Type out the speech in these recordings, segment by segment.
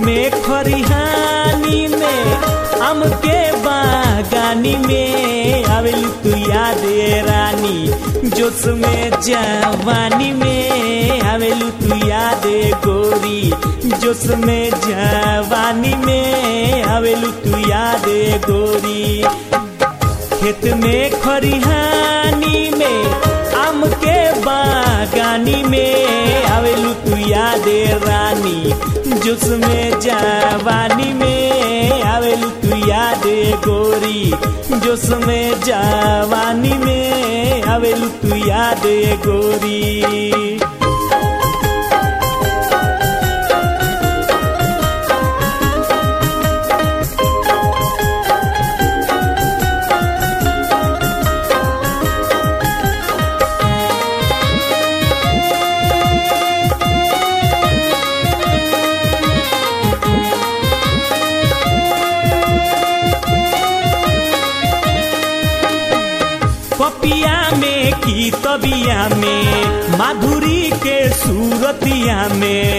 में खरिहानी में आम के बागानी में आवेलू तू याद रानी जोश में जवानी में आवेलू तू याद गोरी जोश में जवानी में आवेलू तू याद गोरी खेत में खरिहानी में आम के बागानी में आवेलू तू याद रानी जुस में जवानी में आवेलू तू याद गोरी जुस में जवानी में आवेलू तू याद गोरी कपिया में की तबिया में माधुरी के सूरतिया में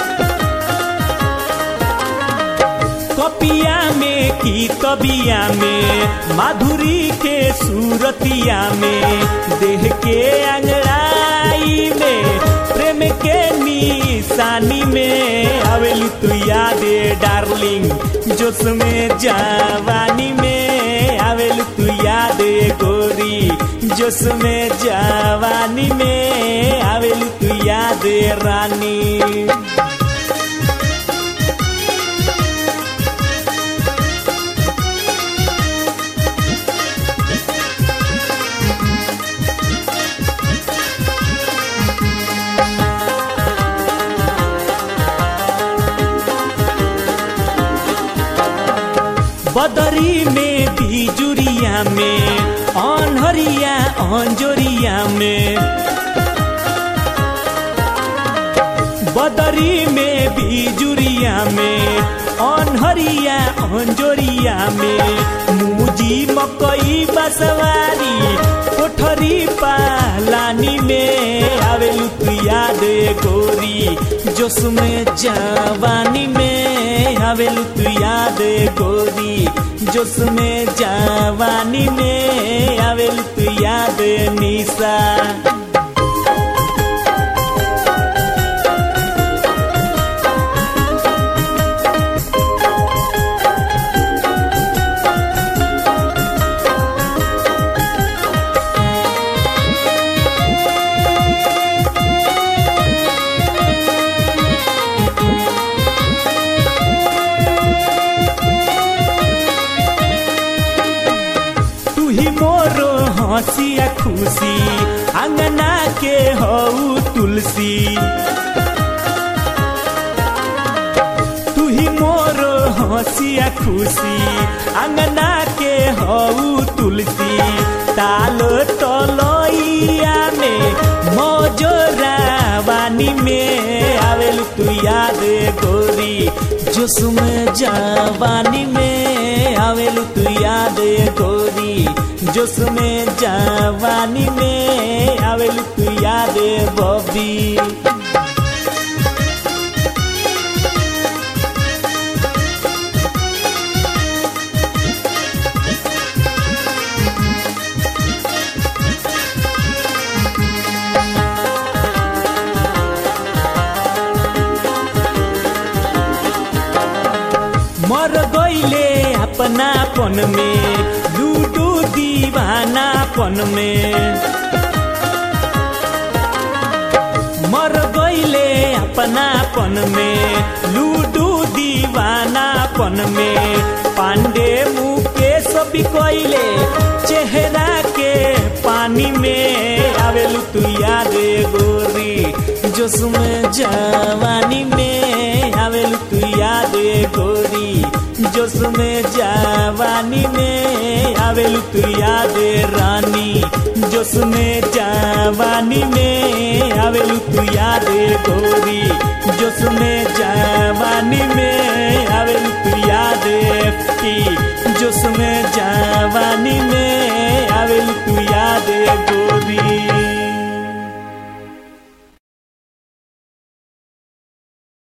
कपिया में की तबिया में माधुरी के सूरतिया में देह के अंगड़ाई में प्रेम के निशानी में आवेलू तू यादे डार्लिंग जोश में जवानी में आवेलू तू यादे गोरी जोश में जवानी में आवेलू तू यादे रानी बदरी में बिजुरिया में अनहरिया अंजोरिया में बदरी में बिजुरिया में अनहरिया अंजोरिया में मुजी मकई बसवारी कोठरी पालानी में आवेलू तू याद गोरी जोश में जवानी में आवेलू तू याद गोरी जोश में जवानी में आवेलू तू याद निशा तू ही मोरो हंसिया खुशी अंगना के हऊ तुलसी तू ही मोरो हंसिया खुशी अंगना के हऊ तुलसी तालो तलैया में मोजोरा वानी में आवेलू तू याद गोरी जोश में जवानी में आवेलू तू याद गोरी जोश में जवानी में आवेलू तू याद बबी मर गईले अपनापन में लूडू दीवानापन में मर गईले अपनापन में लूडू दीवानापन में पांडे मुकेश बिकैले चेहरा के पानी में आवेलू तू याद गोरी जोश में जवानी में आवेलू तू याद गोरी जोश में जवानी में आवेलू तू याद रानी जोश में जवानी में आवेलू तू याद गोरी जोश में जवानी में